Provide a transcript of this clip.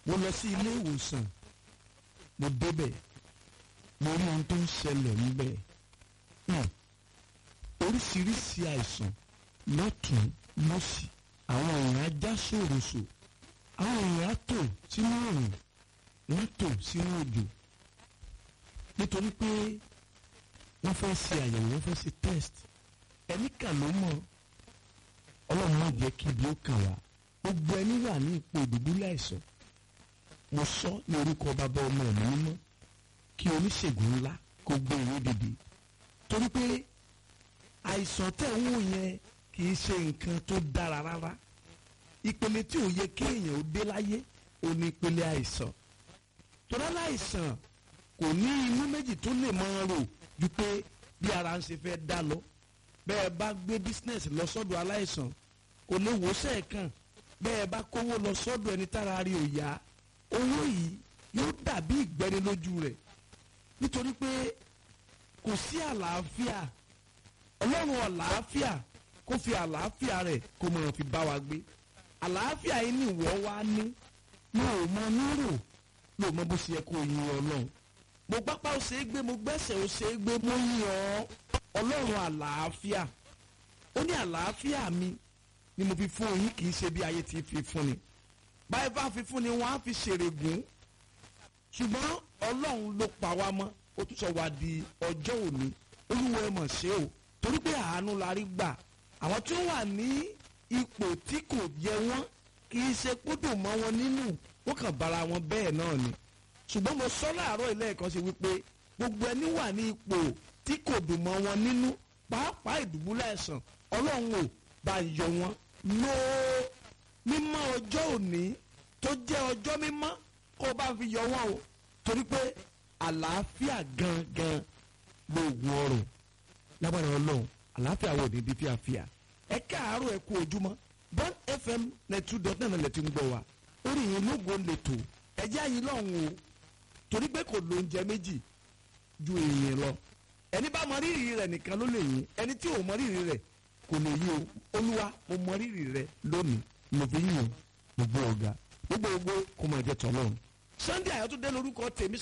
mo lọ sí ilé ìwòsàn mo débẹ̀ mo rí ohun tó ń ṣẹlẹ̀ níbẹ̀ Hmm. oríṣiríṣi àìsàn lọ́tún lọ́sì àwọn èèyàn ajá ṣòroṣò àwọn èèyàn á tò sínú òrùn wọ́n tò sínú òjò nítorí pé wọ́n fẹ́ ṣe àyẹ̀wò wọ́n fẹ́ ṣe test ẹni kà ló mọ̀ ọlọ́run má jẹ́ kí ibi ó kàn wá gbogbo ẹni wà ní ipò ìdùbúlẹ̀ àìsàn mo sọ ní orúkọ bàbá ọmọ ẹ̀mí mímọ́ kí oníṣègùn ńlá kó gbé ìwé dìde torí pé àìsàn tẹ̀ ń wò yẹn kì í ṣe nǹkan tó dára rárá ìpele tí ò yẹ kéèyàn ó dé láyé ò ní ìpele àìsàn torí aláìsàn kò ní inú méjì tó lè máa rò ju pé bí ara ń ṣe fẹ́ dá lọ bẹ́ẹ̀ bá gbé business lọ sọ́dọ̀ aláìsàn kò lè wò sẹ́ẹ̀kan bẹ́ẹ̀ bá kówó lọ sọ́dọ̀ ẹni tára rí ò yá owó yìí yóò dàbí ìgbẹ́ni lójú rẹ̀ nítorí pé kò sí àlàáfíà ọlọ́run àlàáfíà kó fi àlàáfíà rẹ̀ kó máa fi bá wa gbé àlàáfíà yìí ni ìwọ wá ní mo ò mọ nírò ló mọ bó ṣe yẹ kó yin ọlọ́run mo pápá ó ṣe é gbé mo gbẹ́sẹ̀ ó ṣe é gbé mo yin ọ́ ọlọ́run àlàáfíà ó ní àlàáfíà mi ni mo fi fún yín kì í ṣe bí ayé ti fi fún ni báyìí bá fi fún ni wọ́n á fi ṣèrègùn ṣùgbọ́n ọlọ́run ló pa wá mọ́ ó tún sọ wá di ọjọ́ òní olúwa ẹ mọ̀ ṣe o torí pé àánú la rí gbà àwọn tí ó wà ní ipò tí kò yẹ wọ́n kì í ṣe kódò mọ́ wọn nínú wọ́n kàn bára wọn bẹ́ẹ̀ náà ni ṣùgbọ́n mo sọ láàárọ̀ ilé ẹ̀kọ́ sí wípé gbogbo ẹni wà ní ipò tí kò dùn mọ́ wọn nínú pàápàá ìdùbúlẹ̀ ẹ̀sán ọlọ́run ò bá yọ wọn lóò mímọ́ ọjọ́ òní tó jẹ́ ọjọ́ mímọ́ kó o bá fi yọ wọn o torí pé àlàáfíà gangan ló wù ọrọ̀ lágbára ọlọ́run àlàáfíà wò ní di fíafíà ẹ káàárọ̀ ẹ kú ojúmọ́ Bond FM ninety two dot nine lẹ́tí ń gbọ́ wa orí yìí lógo lẹ́tọ̀ ẹjẹ́ àyìn lọ́hùn o torí pé kò lóúnjẹ méjì ju èèyàn lọ ẹni bá mọ rírì rẹ̀ nìkan ló lè yìn ẹni tí ò mọ rírì rẹ̀ kò lè yí o olúwa mo mọ rírì rẹ̀ lónìí mo fi yìn o gbogbo ọ̀gá gbogbo gbogbo kò mọ̀ ẹ̀jẹ̀ tọ́lọ́run Sunday Ayọ̀túndé lórúkọ tèmi